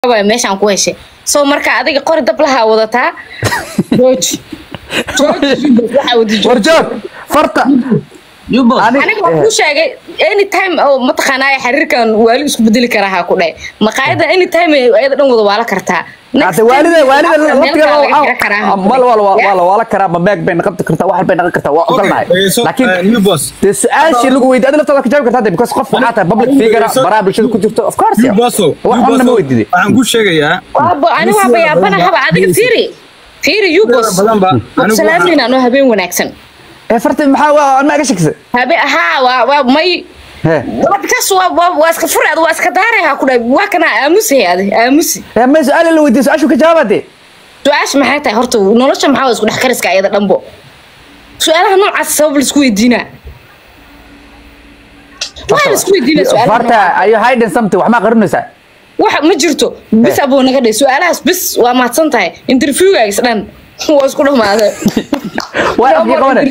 waay meeshaan ku heshay soo marka adiga qori dab lahaa wadataa jooji jooji waxaa wadi jooji warjoog farta Yubos. Ani- aniga waan kuu sheegay anytime oo mataqaanaa xiriirkan waali isku bedeli karaa ha ku dhahay maqaayada anytime ayada dhan wada waala kartaa Next hade waalida time, waalida meel laftiga kale laga xiro karaa ha ku mal dhahay. wal Yeah. wala wala karaa ma beeg bay noqon kartaa wax bay noqon kartaa waa ogolnahay Okay, so, uh, laakiin new boss. dee su-aashii lagu weydiiy adi laftaada ka jaabi kartaa de because qof waxaa tahay public figure So- baraha bulshada ku jirto of course New yeah. Bosso, wax New walna ma Bosso, weydiiday waxaan ku sheegayaa waaba ani waaba yaabana haba adiga fiiri fiiri yubos badan ba anigu salaamin anoo habeen wanaagsan ee farta maxaa waa anaa ga shakisa habe haa waa waa may he waa bikaas waa waa waa iska furaad waa iska daaray ha ku dhahay waa kana aamusi adi aamusi ee ma su-aal la weydiiyo su-aashu ka jawaaba de su-aasha maxay tahay horta nolosha maxaa waa isku dhex kariska ayada dhanbo su-aalaha noocaas sabab la isku weydiinaa waxaa la isku weydiinaa su-aalaha farta are you hiding something wax maa qarinaysaa wax ma jirto bis abuu naga dhahay su-aalahaas bis waa mahadsan tahay interviewgaagis dhan waa isku dhamaaday waa afkii qabane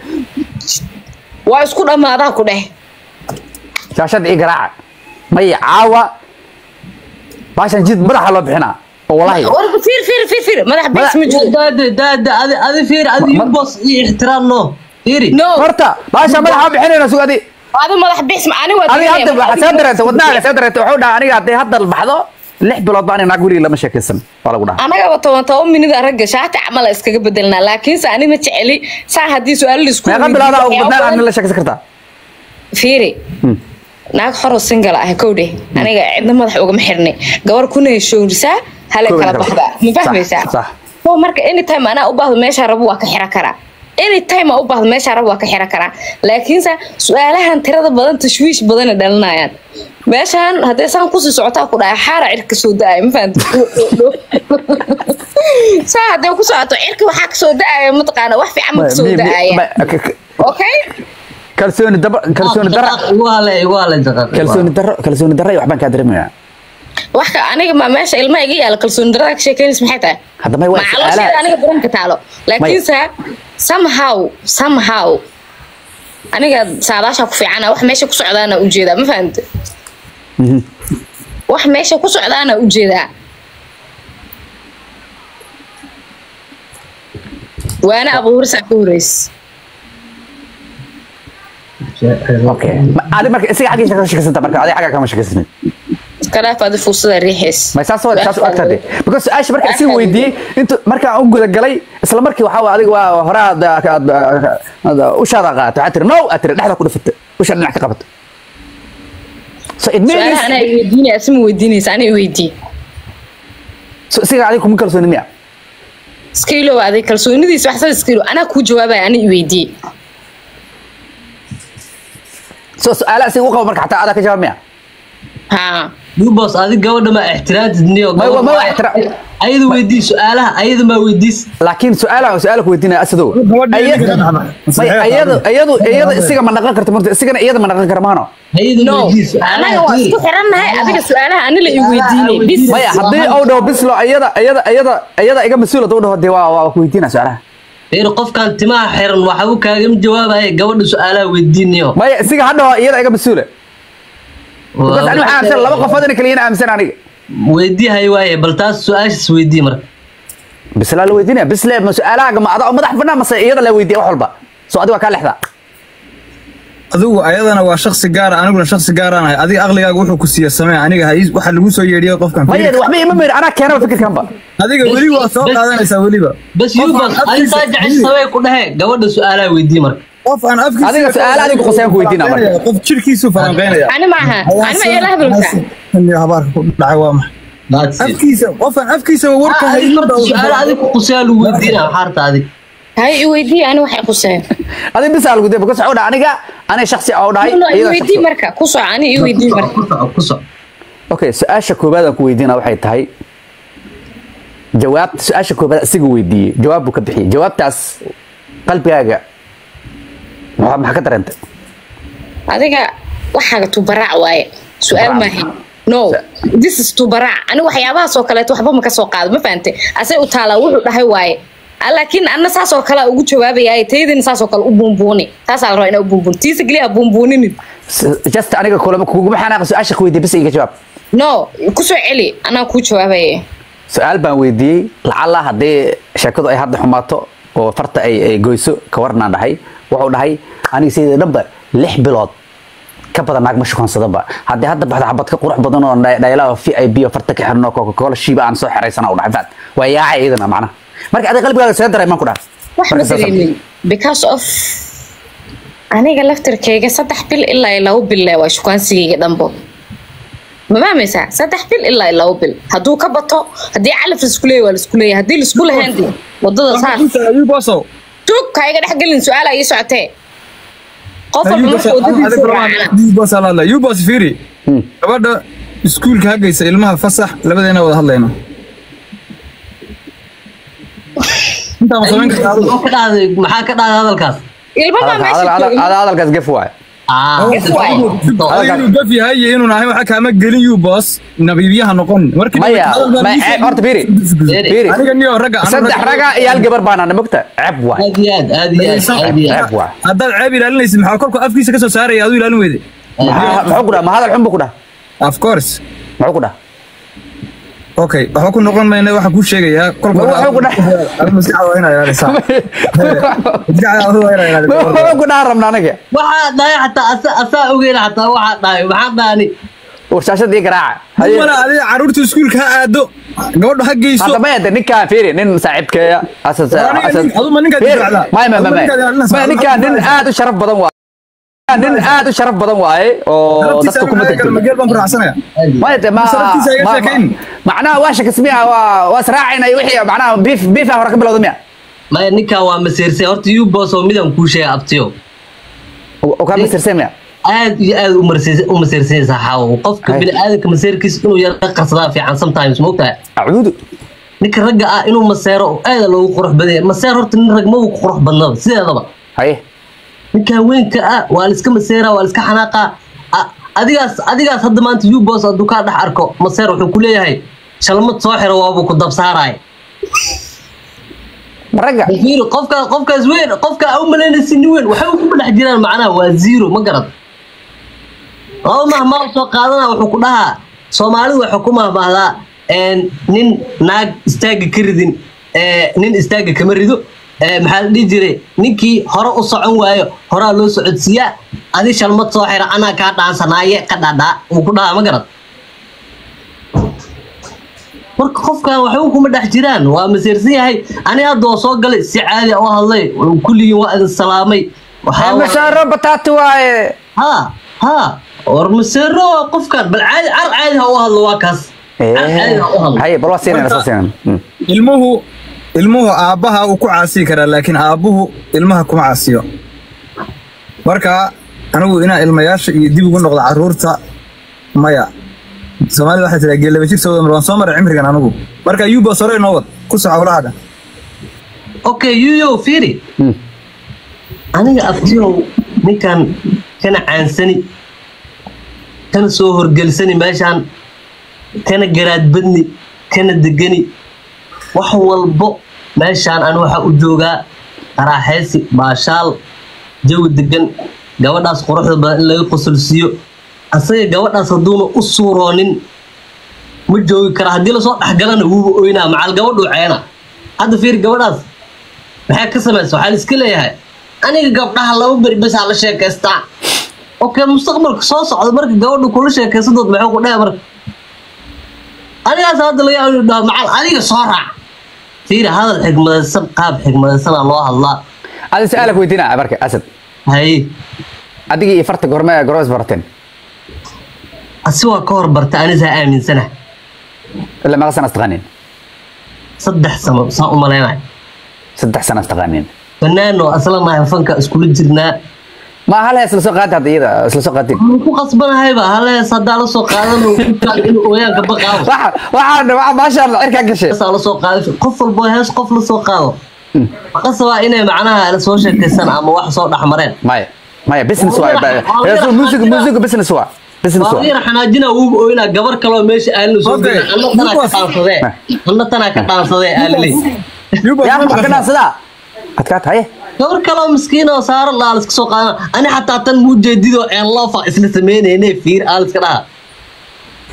waa isku dhamaadaa ku dheh shaashada ii garaaca maya caawa baashan jid madaxa loo bixinaa oo walahi warba fiir fiir fiir fiir madax bis ma jiro daade daade adi adi fiiri adi Ma- Yubos iyo ixtiraam no fiiri no horta baashan madaxa bixinayna sug adi adi madax bis ma ani waa adi hadda diidaya, waxaa soo madax dareentay bis- wadnaha soo dareentay wuxuu dhaha aniga hadday hadda baxdo lix bilood baan inaa guriga lama sheekaysan waa lagu dhaha anagaba toban toban minida ragga shaati camala iskaga bedelnaa laakiinse ani ma jeceli saa haddii su-aalo la isku meeqa bilooda ugu badnaan aad la sheekaysan kartaa fiiri naag xoro single ah kowdhe aniga cidna madax ugama xirnay gabar kuna heshoorisaa hale Kowdhe kala kala. baxdaa ma Sax, fahmaysaa sax. so marka anytime anaa u baahdo meeshaa rabo waa ka xira karaa anytime aa u baahdo meeshaa rabo waa ka xira karaa laakiinse su-aalahan tirada badan tashwiish badana dhalinayaan meeshaan haddee saan kusii socotaa ku dhahay xaara cirka soo da-ay ma fahamta saa haddee ku socoto cirka waxaa kasoo da-aya mataqaana wax fiican ma kasoo da-aya okay kalsooni daba kalsooni dara igu hale igu hale daqiiq kalsooni daro kalsooni dara iyo waxbaan kaa dareemayaa wax ka aniga ma meesha ilmaha iga yaala kalsooni darada ka sheekeynaysa maxay tahay hadda may waa macaloosheeda su-aalaha aniga daranka taalo laakiinse somehow somehow aniga saadaasha ku fiicana wax meesha ku socdaana ujeedaa ma fahamte wax meesha ku socdaana ujeedaa waana abuurisa ka horeys okay Ma- adi marka isaga xaggiisa ka sheekaysanta marka adi xagga kama sheekaysanin iska dhaaf adi fursada riixays ma saas waa saas u agtade because su-aasha marka si weydiiyey intu markaan u guda galay isla markii waxaa waa adiga waa hore aad aad- aad ushaada qaata waxaa tiri no aad tiri dhexda ku dhifata usha dhinac ka qabato so it means su-aalaha anaa iweydiinaya asima weydiinaysa ana iweydii so isiga adiga kuma kalsooni miya iskailow aday kalsoonidiisa waxsada iskailow anaa kuu jawaabaya ana iweydii so su-aalaha isiga u qabo marka xataa adaa ka jawaab miya haa Yubos adi gabadha ma ixtiraamtid niyo Ma- ma- ma ixtiraam- ayada weydii su-aalaha ayada ma weydiis laakiin su-aalaha su-aala ku weydiinaya asadow Gabadha Aya- idinka dhexda. may iyadu iyadu iyada isiga ma dhaqan karto marta isigana iyada ma dhaqan kara maano ayada no weydii anaga su-aalaha waa isku xirannahay adiga su-aalaha ani la iweydiinay bis maya haddii uu dhaho bislo iyada iyada iyada iyada iga mas-uul hadduu dhaho dee waa waa ku weydiinaa su-aalaha fiiri qofkan timaha xiran waxa uu kaagama jawaabaya gabadha su-aalaha weydiinayo maya isiga ha dhaho iyada iga mas-uula because ani waxaan aaminsan laba qofood ina kaliya aaminsan aniga weydii hay waaye bal taas su-aashaas weydii marka bislaa la weydiinaya bisle ma su-aalaha ma ada oo madax banaan mase iyada la weydiiya wax walba so adiga waa kaa lexdaa adigu ayadana waa shaksi gaara aniguna shaksi gaaraan ahay adiga aqligaaga wuxuu ku siiya samee aniga ha ii- waxa lagu soo yeedhiyay qofkan maya Fiiri, waxba ima meyr anaa keenaba fikirkanba adiga weli waa soo Bas- qaadanaysaa weliba bas Qof aan yubas afkiisa- arintaa jeceshabay ku dhehe gabadha su-aalaha weydii marka qof aan afkiisa Adiga su'aal adiga khusayaan ku weydiinaa marka. qof jirkiisu falanqeynaya ani maaha ani ma ila hadalka Iyo habaarka ku dhacay waa maxay That's it. afkiisa qof aan afkiisa warka Ah, adiga haynin marka su-aal adiga quseyaa lagu weydiina xaarta adig hay iweydii ani waxay quseen adiga bisa lagu dee because waxuu dhaha aniga aniga shaksi oo dhahay no iyada iweydii shaksi. marka ku soco ani iweydii marka ku soco ku soco okay su-aasha koobaad aan ku weydiina waxay tahay jawaab su-aasha koobaad asiga weydiiyey jawaab buu ka bixiyey jawaabtaas qalbigaaga maxaa maxaa ka dareentay adiga waxaaga tubaraac waaye su-aal Tubaraac. maaha no this is tubaraac ani waxyaabahaas oo kaleeto waxba ma ka soo qaado ma fahante asay u taalaa wuxuu dhahay waaye Ah, laakiin anna saas oo kale ugu jawaabaya taydina saas oo kale u buunbuuni taasaa la rabaa inaa u buunbuuni tiisa keliya ha buunbuuninin just aniga kulama kuguma xanaaqa su-aasha ku weydiiyey bis iga jawaab no kusoo celi anaa kuu jawaabaya su-aal baan weydiiyey lacala haddii sheekadu ay hadda xumaato oo farta ay ay goyso ka warnaan dhahay wuxuu dhahay aniga sidii dhanba lix bilood ka badan naag ma shukansadaba haddii hadda baxda xabad ka qurux badan oo dhaylaha v i b oo farta ka xirno coca cola shiiba aan soo xeraysana u dhahay faad waa yaacay iyadana macnaha marka adiga qalbigaaga see daray maan ku dhahay wax ma Marka saas- dareemin because of aniga laftirkeyga saddex bil ilaa iyo labo bil le waa shukaansigeyga dhanbo ma fahmaysaa saddex bil ilaa iyo labo bil hadduu ka bato haddii calaf laisku leeyahy waa laisku leeyahay haddii laisku lahayn dee wadada saas ayuubasow tug ka iga dhex gelin su-aala ii socotee qof walba marka wadadiisa u raacana ayuubas ayuubas fiiri gabadha iskuulka hagaysa ilmaha fasax labadeena wada hadlayno intaa ma samayn kartaa adigu? maxaa ka dhahday maxaa ka dhahday hadalkaas ilma baa Hadalka- meesha hadal- joogin hadal- hadalkaas gef waay Ah, Yes, waay. adiga inuu gaf yahay iyo inuun ahayn waxa kaama gelin yubos nabiibyaha noqon markii maya hadal baan ma ii ceeb soo- horta fiiri fiiri aniga niyo ragga aniga saddex raga iyo hal gabar baana mogta ceeb waay aad iyo aad aad iyo aad aad iyo aad ceeb waay haddaad ceeb ilaalinaysid maxaa korku afkiisa ka soo saaraya aduu ilaalin weyde Maxaa- muxuu ku dhaha ma hadal xun buu ku dhaha of course muxuu ku dhaha okay waxba ku noqon mayna waxaan kuu sheegayaa kolka Ma wuxuu ku dhahay? Adiga maskaxda waa inaa ilaalisaa maskaxda adiga waa inaa ilaalisaa muxuu ku dhaha rabna anaga waxaa dhahay xataa asa asaa ogeyn xataa waxaa dhahay maxaa dhahani warshashadii garaaca Haye. mala adiga caruurta iskuulka ha aado gabadha ha geyso hadda maya de ninkaan fiiri nin saaxiibkeeya asas Waa aniga asas nin- aduma ninkaad Fiiri, difaacdaa. maya maya Aduma maya ninkaad ilaalinaysaa. maya ninkaan nin aad u sharaf badan waaye nin aad u sharaf badan waaye oo Naftiisa dadka kuma aniga degdego mageel baan ku raaxsanaya maya de ma Saraftiisa iga ma- sheekayn. macnaha waa shakismiya waa waa israacayna wixii macnaha beef beef hore ka bilowda miya maya ninkaa waa maseersay horta yubos oo midaan kuu sheegay abtiyo oo kaa masirse miya aad iyo aad u marse- u maseersanaysaa xaawo qofka Hay. bini'aadamka maseerkiisa inuu yara qarsadaa fiican sometimes mogtahay acuudu ninka ragga ah inuu maseero aada loogu qurux badan yahay maseer horta nin rag ma uu ku qurux badnaba sideedaba haye ninka haweenka ah waa la iska maseeraa waa la iska xanaaqaa A- adigaas adigaas hadda maanta yubos hadduu kaa dhex arko maseer wuxuu ku leeyahay shalmad soo xiro waabuu ku dabsaaraay ragga fiiri qofka qofkaas weyn qofka aa u malaynaysa nin weyn waxay ku dhex jiraan macnaha waa zero ma garad laba mahmaa soo qaadana wuxuu ku dhahaa soomaalidu waxay ku mahmaahdaa een, nin naag istaaga ka ridin ee, nin istaaga kama rido ee, maxaa la dhihi jiray ninkii hore u socon waayo horaa loo socodsiiyaa adi shalmad soo xira anaa kaa dhaansanaaye ka dhadhaa wuu ku dhahaa ma garad marka qofkan waxba kuma dhex jiraan waa maseersan yahay ani hadda waa soo galay si caadi ah u hadlay kulligiin waa idin salaamay waxaa waa- mashaaro bataati waaye ha ha war maseero waa qofkan bal caadi car caadi ha u hadlo waa kaas car caadi ha u hadlo haye bal waa siinayna soo siinayna Mm. ilmuhu ilmuhu aabbaha uu ku caasiyi karaa laakiin aabbuhu ilmaha kuma caasiyo marka anigu inaa ilmayaasha iyo dib ugu noqdo caruurta maya soomaalida waxay tiraa geelaba jir soo waan soo maray cimrigan anigu marka yuba sore inoo wad ku soco hawlahaada okay yuyo fiiri Mm. aniga abtiyow ninkan kana caansani kana soo horgelsani meeshaan kana garaadbadni kana degani wax walbo meeshaan ani waxaa u joogaa qaraaxaysi baashaal jawi degan gabadhaas quruxda badan in laga qosolsiiyo asaga gabadhaas hadduuna u suuroonin ma joogi kara haddii lasoo dhexgalana wuuba oynaa macal gabadhuu ceena hadda fiir gabadhaas maxay ka samaysa waxaa la iska leeyahay aniga gabdhaha laba beri basaa la sheekaystaa okay mustaqbalka soo socda marka gabadhu kula sheekaysadood maxuu ku dhahay marka anigaas hadda laga yaabo inuu dhaho macal adiga soo raac fiiri hadal xigmadaysan qaab xigmadaysanaa loo hadlaa adi su-aala ku weydiina marka asad haye adigii iyo farta gorme gormes barateen asi waa ka hor barta anisaa aaminsana ilaa meeqa sana istaqaaniin saddex sano saa u malaynay saddex sana istaqaaniin banaano aslanahay fanka iskula jirnaa ma hal hees la soo qaadi hadda iyada isla soo qaadin waan ku qasbanahayba halees haddaa la soo qaadano inuu ooyaanka baqaabo waxa waxa waxa maasha Allah cirka gashay heesaa la soo qaado qof walbo hees qof la soo qaado qasabaa inay macnaha la soo sheekaysan ama wax soo dhexmareen maya maya business waay heesu music music business waa business waa waayar xanaajina uuba ooynaa gabar kaloo meesha aalina soo Okay. gela anna tanaa ka dhaansadee anna tanaa ka dhaansadee aaliley yuba yaa ma ka dhaansadaa adkaat haye gabar kaloo miskiin oo saaro laa la iska soo qaadana ani xataa tan muu jeedido een loofa isla sameynayne fiir aa la iska dhaha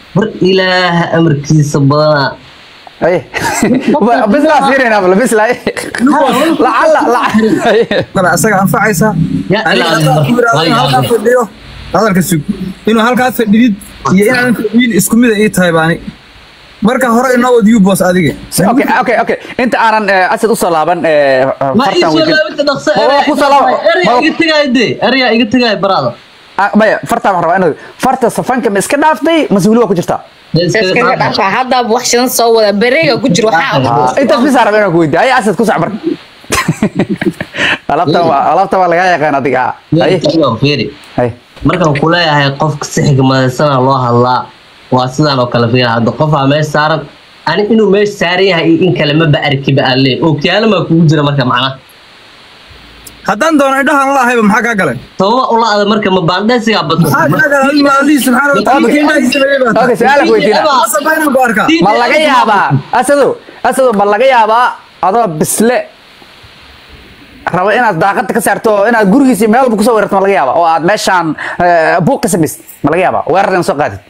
war ilaaha amarkiisa badanaa Ay. Bislaa fiirina bal bislaa. Lacala lacala. kale asaga anfacaysa Ya Aniga ilaahay. haddaan ku yidhaahdo inuu halkaa fadhiyo hadalka sug inuu halkaas fadhidid iyo inaadan fadhiyin isku mid ay ii tahay baani marka hore inoo wad ubos adiga Okay, okay, okay. Inta aanan eh, asad u soo laaban eh, ma ii fartan soo weekend. laabinta dhaqso Ma waa ku soo laaban. eryaa Ma- iga tegaayo dee eryaa iga tegaayo baraada Ah, Maya, fartan waxaan rabaa inuu farta safanka ma iska dhaaftay mase weli waa ku jirtaa? iskaga dhafa hadda wax shidan soo wada bareega ku jiro waxaa Ah, Intaas bis aan rabaa inaan ku weydiiyo. Ay, asad ku sac marka. Alaabtan waa alaabtan waa laga yaqaan adiga. Ay, fiiri ay. markaan ku leeyahay qofka si xigmadaysana loo hadlaa waa sidaan oo kale fiira hadda qofaa meesha saaran ani inuu meesha saaran yahay iyo in kale maba arkiba aan leey ookiyaalo maa kugu jira marka macnaha haddaan doono indhahaan la ahayba maxaa kaa galay sababa ula ada marka ma baandhaysigaa bato maxaa kaa galay adiga allihii subxaana watacaala Okay. indhaha ii sameeyey baa Okay, su'aal aan ku weydiinaa. tahay. Masa baa inaan ku arkaa ma laga yaabaa asado asado ma laga yaabaa adoo bisle rabo inaad daaqada ka saarto oo inaad gurigiisa meel walba kusoo weerarto ma laga yaabaa oo aad meeshaan eh, buuq ka samaysid ma laga yaabaa weerar inaad soo qaadid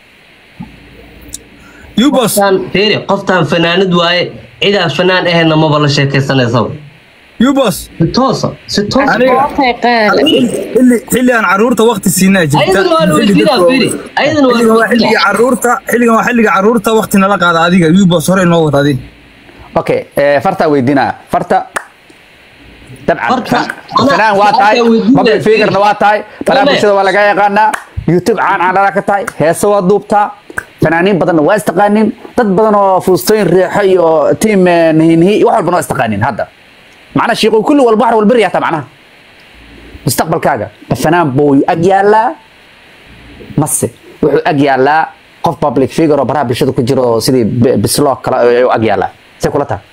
ubos qoftaan fiiri qoftaan fanaanad waaye cidaan fanaan ahayna maba la sheekaysanaysaba ubos si toosa si toosa Aniga- xilli xilli aan caruurta waqti siinaa jirta ayadana waa la Xilli weydiinaa dadka- fiiri ayadana waa xilligan la waa xilliga weydiinaa caruurta xilligan waa xilliga caruurta waqti nala qaada adiga ubos hore inoo wad adiga okay eh, fartaa weydiinaa farta dabcan Farta, fan- ana- fanaan waa tahay farta weydiinaya. public figurena waa tahay balaa Dame. bulshada waa laga yaqaanaa youtube caan caanala ka tahay heese waa duubtaa fanaaniin badanna waa istaqaanin dad badan oo fuustooyin riixo iyo tiim eh, nihinhi wax walbana waa istaqaanin hadda macnaha shiiqo kulli walba wax walba riyaata macnaha mustaqbalkaaga ma fanaan buu ag yaalaa mase wuxuu ag yaalaa qof public figure oo baraha bulshada ku jiro oo sidii bi- bisloo kale ayuu ag yaalaa say kula tahay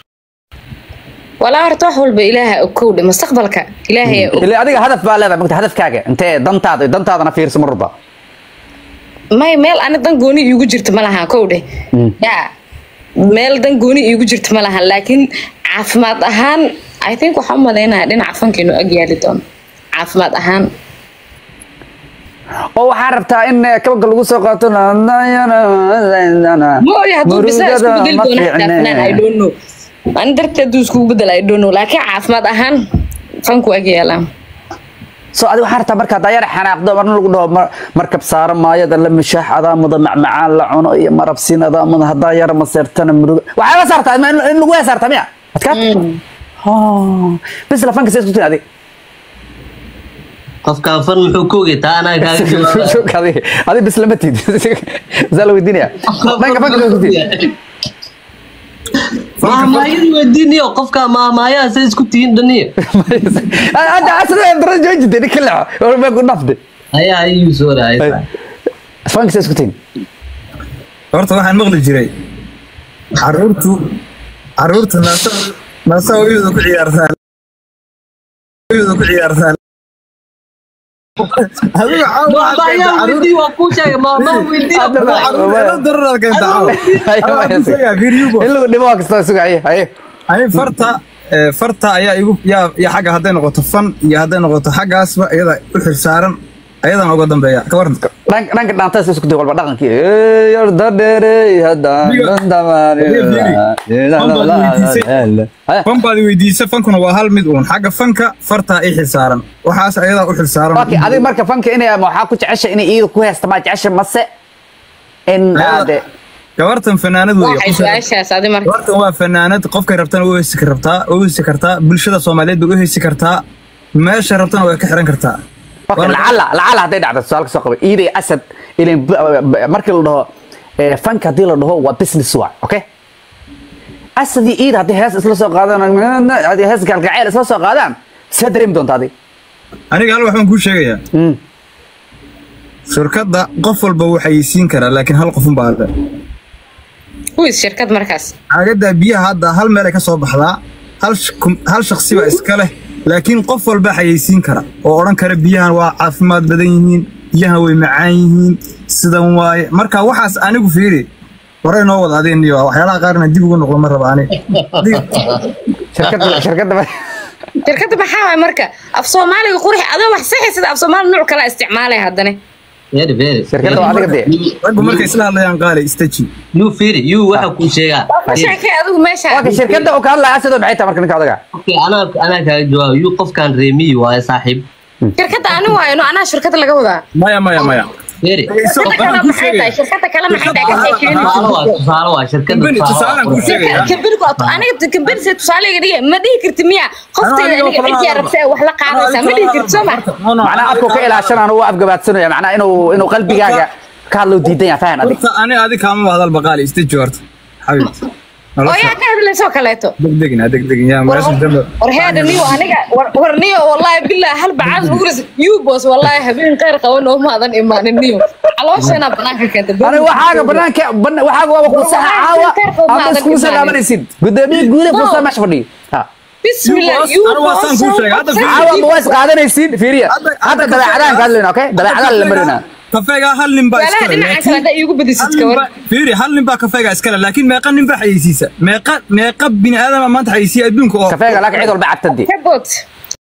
walaa horta wax walba ilaaha ogowdhe mustaqbalka ilaahay og ilaa adiga hadaf baa leedahay magta hadafkaaga intee dantaada dantaadana fiirsa mar walba may meel ani dan gooni iigu jirta ma lahan kowdhe ya meel dan gooni iigu jirta ma lahan laakiin caafimaad ahaan i think waxaan u malaynayaa dhinaca fanka inuu ag yaali doono caafimaad ahaan oo waxaa rabtaa in eh, kabaga lagu soo qaato mooya hadduu bisaa isku bedeli ma doono xitaa fanaan i fiicne don't know ani darteed hadduu iskugu bedela i don't know laakiin caafimaad ahaan fanku ag yaalaa so adiga waxaa rabtaa markaa daayar xanaaqdo marna lagu dhaho mar- markab saaro maayada la mishaax adaa muda macmacaan la cuno iyo marabsiin adaa muda haddaa yar maseertana muruga waxaa la saartaa in in lagu heesaarta miya adkaata bis lafanka see isku tin adig qofkaan fan muxuu ka ogay taa anaa kaaga jawaabaya. adi bis lama tid saa la weydiinaya dhanka fanka see isku tin maahmaayadu weydiiniyo qofkaa maahmaayaha say isku tihiin dhaniyo hadda asna dara joojide nin ka leexo oo baa ku dhafde ayaa ayuu soo raayay fanka see isku tin horta waxaan maqli jiray caruurtu caruurtu naasa naasa hooyada ku ciyaartaa hooyada ku ciyaartaa adiga caawa waxaad maahmaayaha keentay weydii waa kuu sheegay maahmaha weydii Hadda ma- caruur caruur dararaad keenta caawa in lagu dhimo waa kastoo sugaye haye ani farta eh, farta ayaa igu yaa yaa xagga hadday noqoto fan iyo hadday noqoto xaggaasba iyada u xilsaaran ayadan uga dambeeya ka waran dhanka dhanka dhaantada isku day walba dhaqankii yorda dheerey haddaan fan baad weydiisa fankuna waa hal mid uun xagga fanka fartaa i xilsaaran waxaas ayadaa u xilsaaran okay adiga marka fanka inay waxaa ku jecesha inay iyada ku heesta ma jecesha mase in aade gabartan fanaanad waxay weeye su-aashaas adi marka gabartan waa fanaanad qofkay rabtana u heysi kartaa u heysi kartaa bulshada soomaaliyeed bay u heysi kartaa meesha rabtana way ka xiran kartaa okay lacala lacala hadday dhacdo su'aalka soo qabay iiday asad ilin markii la dhaho eh, fanka haddii la dhaho waa business waay okay asad iyo iid haddii hees isla soo qaadaan haddii hees galgacayl isla soo qaadaan see dareemi doonta adiga aniga hal wax baan kuu sheegayaa shirkadda qof walba wuu xayeysiin karaa laakiin hal qofun baa le kuwiis shirkad markaas caagadaa biyaha hadda hal meel ay ka soo baxdaa hal sh- kum- hal shaksi baa iska leh laakiin qof walba xayeysiin kara oo odhan kara biyahan waa caafimaad badan yihiin biyahan way macaan yihiin sidan waaye marka waxaas anigu fiiri horay noo wada adeen iyo waxyaalaha qaarna dib ugu noqdo ma raba ani shirkadda shirkadda shirkadda maxaa waay marka af soomaaliga qurix adoo wax saxaysada af soomaali nuuc kala isticmaalay haddana very very Shirkadda waa adiga dee. raggu markay isla hadlayaan qaali istaji you firi you waxa ku sheegaa ka sheekay adigu meesha waa ka shirkadda uu ka hadlaya sidoo maxay tahay marka ninka odaga Okay, anaa anaa kaaga jawaab you qofkan reemiyi waaye saaxiib shirkadda ani waayno anaa shirkadda laga wadaa maya maya maya firi Isoo- shirkadda kale waxaan kuu maxay tahay sheegaya shirkadda kale maxay tahay ka sheekeyn tusaale waa tusaale waa shirkadda Company, tusaalaan kuu sheegaya. kambirku aniga kambirse tusaale iga dhiga ma dhihi karti miya qofteeda Aniga aniga kala cidii hadlaba. rabta ee wax la qaadaysaa ma dhihi karti soo ma macnaa afku ka ilaashanaan uu afgabaadsanaya macnaa inuu inuu qalbigaaga ka hadlo diidan yahay fahan adig horta ani adi kaama hadalba qaali istaji horta xabiibti oo yaa ka hadlaysoo kaleeto degdegin ha degdegin yaa meesha dambe war heeda niyo aniga war war niyo wallahi billahi hal bacaad ugu ris you boss wallahi habeen khayr qaban oo maadan imaanin niyo calooshana banaanka keenta aniga waxaaga banaanka bana- waxaaga waaba ku saxa caawa ama iskugu soo laabanaysid gudoomiye guuda fuusaa meesha fadhiyo Ha. bismillah boss, you anigu waa saan kuu sheegay, hadda boss caawa ma waa is qaadanaysiin fiiriya Hadda- hadda hadda dabeecadaan ka hadlayna okay dabeecadaan la marina kafeega hal nin baa walaha iskale dhinaca kale laakiin haddaa iigu badisid hal ka nin war baa- fiiri hal nin baa kafeega iskale laakiin meeqa nin baa xayeysiisa meeqa meeqa bini aadama maanta xayeysiya adduunka oo kafeega laakiin cid walba cabtadi ka bood